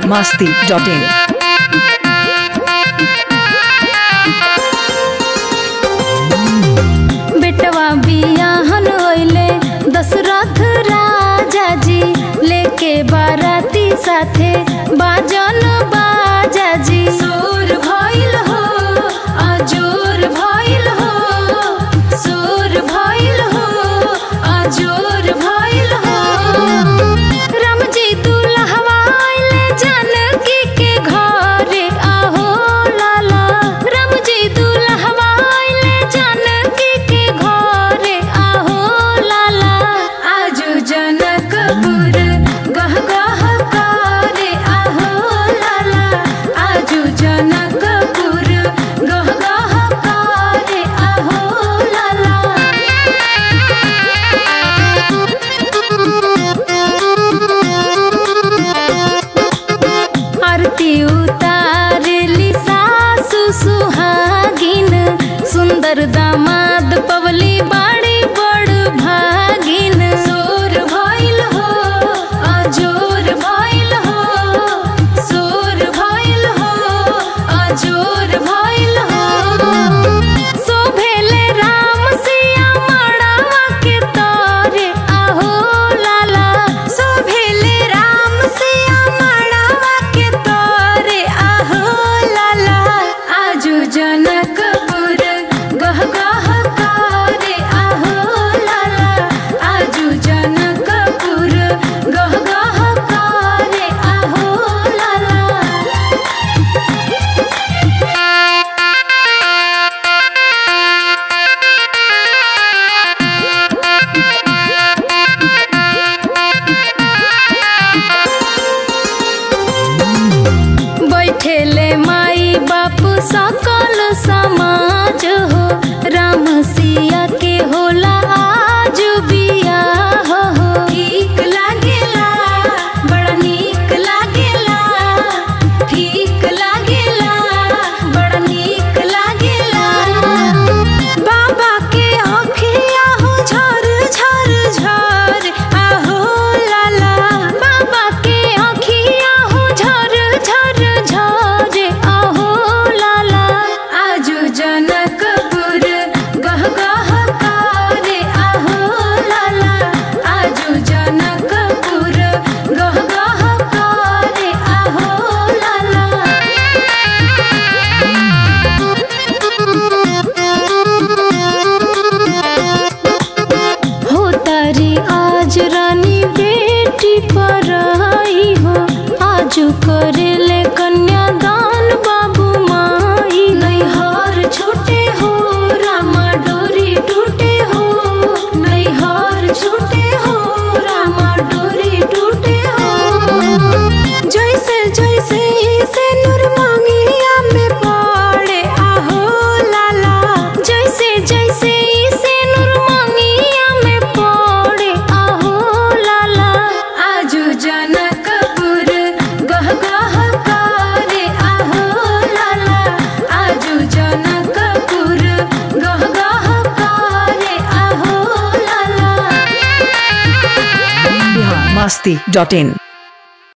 masti.in. बेटवा बियाहन होइले दशरथ राजा जी लेके बाराती साथे बाजन बाजा जी सुर भइल हो अजोर भइल हो सुर भइल हो अजोर भइल हो राम जी दुल्हवा आइले जानकी के घरे आहो लाला राम जी दुल्हवा आइले जानकी के घरे आहो लाला आजू जनकपुर गह गह करे आहो लाला आजू जनकपुर गह गह करे आहो लाला आरती उतारली सासु सुहागिन सुंदर दामाद पवली बाड़ी बड़ भागिन सोर भइल हो अजोर भइल हो सोर भइल हो अजोर भइल हो शोभेले राम सिया मड़ावा के तोरे आहो लाला शोभेले राम सिया मड़ावा के तोरे आहो लाला आजू जनकपुर गह गह करे आहो लाला आजू जनकपुर गह गह करे आहो लाला बैठेले माई बाप सकल समाज हो राम सिया के होला आज बियाह हो ठीक लागेला बड़ा नीक लागेला ठीक लागेला बड़ा नीक लागेला बाबा के आँखिया हो झर झर झर आहो लाला बाबा के आँखिया हो झर झर झर आहो लाला आजू जनकपुर गह गह करे आहो लाला आजू जनकपुर गह गह करे आहो लाला हो तारी आज रानी बेटी पर आई हो आज करेले कन्यादान बाबू माई नैहर छूटे हो रामा डोरी टूटे हो नैहर छूटे हो रामा डोरी टूटे हो जैसे जैसे से नूर मांगिया में पड़े आहो लाला जैसे जैसे से नूर मांगिया में पड़े आहो लाला आजू जनकपुर गह गह करे आहो लाला आजू जनकपुर गह गह करे आहो लाला Bihar masti.in.